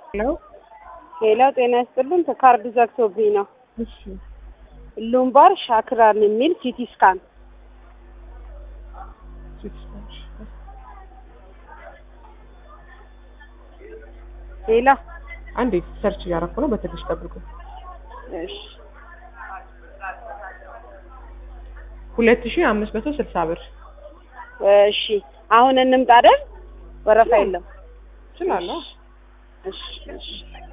ሄሎ ሌላ ጤና ይስጥልን። ካርድ ዘግቶብኝ ነው። እሺ ሉምባር ሻክራን የሚል ሲቲ ስካን ሌላ አንዴ ሰርች እያደረኩ ነው። በትንሽ ጠብቁ። እሺ ሁለት ሺህ አምስት መቶ ስልሳ ብር እሺ አሁን እንምጣ አይደል? ወረፋ የለም። እችላለሁ። እሺ እሺ